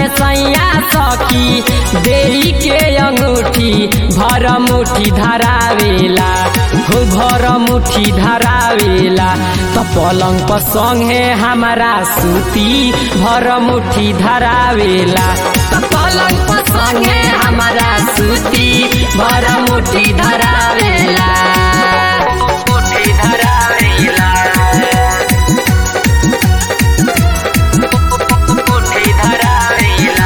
सैया सखी देई के अंगूठी भर मुठी धरावेला हो भर मुठी धरावेला त पलंग पर संगे हमारा सूती भर मुठी धरावेला त पलंग पर संगे हमारा सूती भर मुठी धरावेला मुठी धरावेला मुठी धरावेला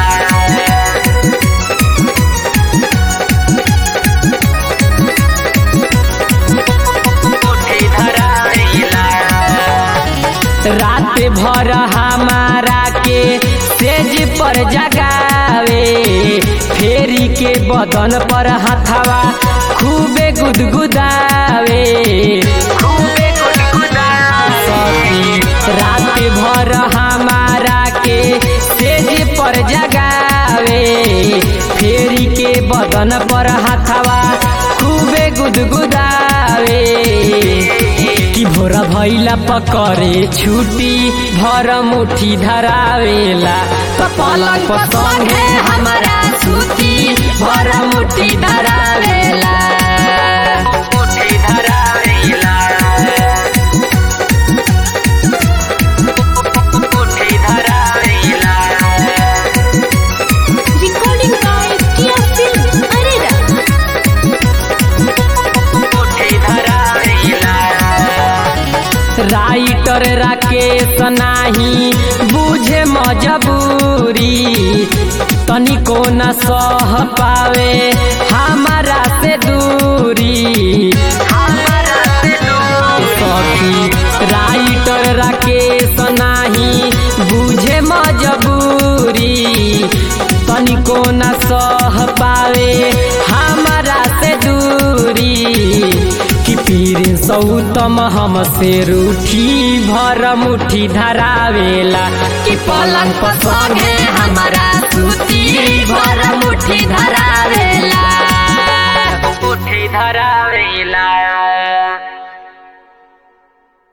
मुठी धरावेला रात भर हमारा के तेज पर जगावे फेरी के बदन पर हथवा खूबे गुदगुदावे खूबे गुदगुदावे रात भर हमारा के तेज पर जगावे फेरी के बदन पर हथवा खूबे गुदगुदावे कि भोरा भैला पकड़े छुटी भर मुठी धरावेला त पलंग पर संगे हमारा सूती भर मुठी धरावेला मुठी धरावेला मुठी धरावेला Recording by Kia Film Arena. Writer Rakesh नाही बुझे मजबूरी तनिको न सह पावे हमारा से दूरी सखी राइटर राकेश नाही बुझे मजबूरी तनिको न सह पावे हमारा से दूरी कि पीर सौतम हमसे रूठी भर मुठी धरावेला कि पलंग पर संगे हमारा सूती भर मुठी धरावेला मुठी धरावेला